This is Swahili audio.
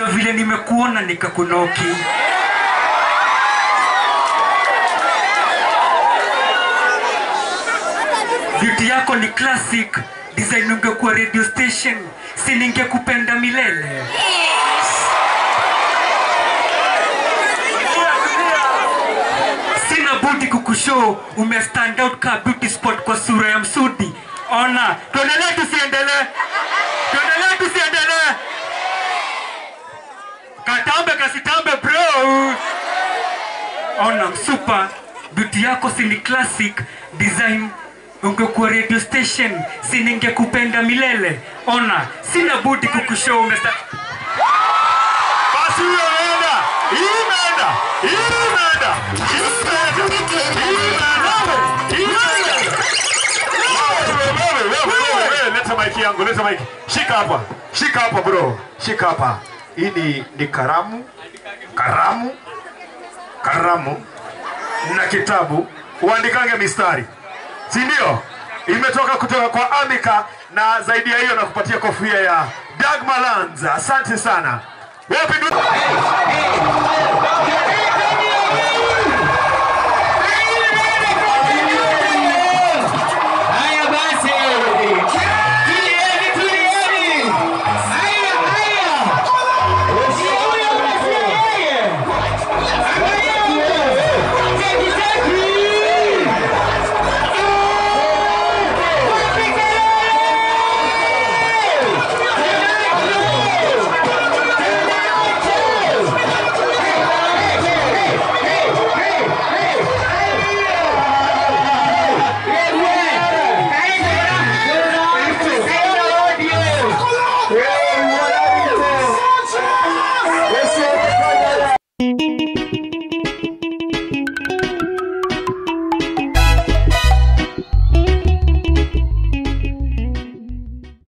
Ndio vile nimekuona nikakunoki. Beauty yako ni classic, design ungekuwa radio station, si ningekupenda milele. Sina budi kukushow ume stand out ka beauty spot kwa sura ya msudi. Ona, tuendelee tusiendelee? Tuendelee tusiendelee? Katambe kasitambe bro. Ona msupa, beauty yako si ni classic design ungekuwa radio station, si ningekupenda milele. Ona, sina budi kukushow ume sta- Basi hiyo imeenda. Hii imeenda. Hii imeenda. Hii imeenda. Hii imeenda. Hii imeenda. Wewe, wewe, wewe, wewe, wewe, Leta maiki yangu, leta maiki. Shika hapa. Shika hapa bro. Shika hapa. Hii ni, ni karamu. Karamu. Karamu. Na kitabu. Uandikange mistari. Si ndio? Imetoka kutoka kwa Amika na zaidi ya hiyo nakupatia kofia ya Dag Malanza. Asante sana. Wapi ndu-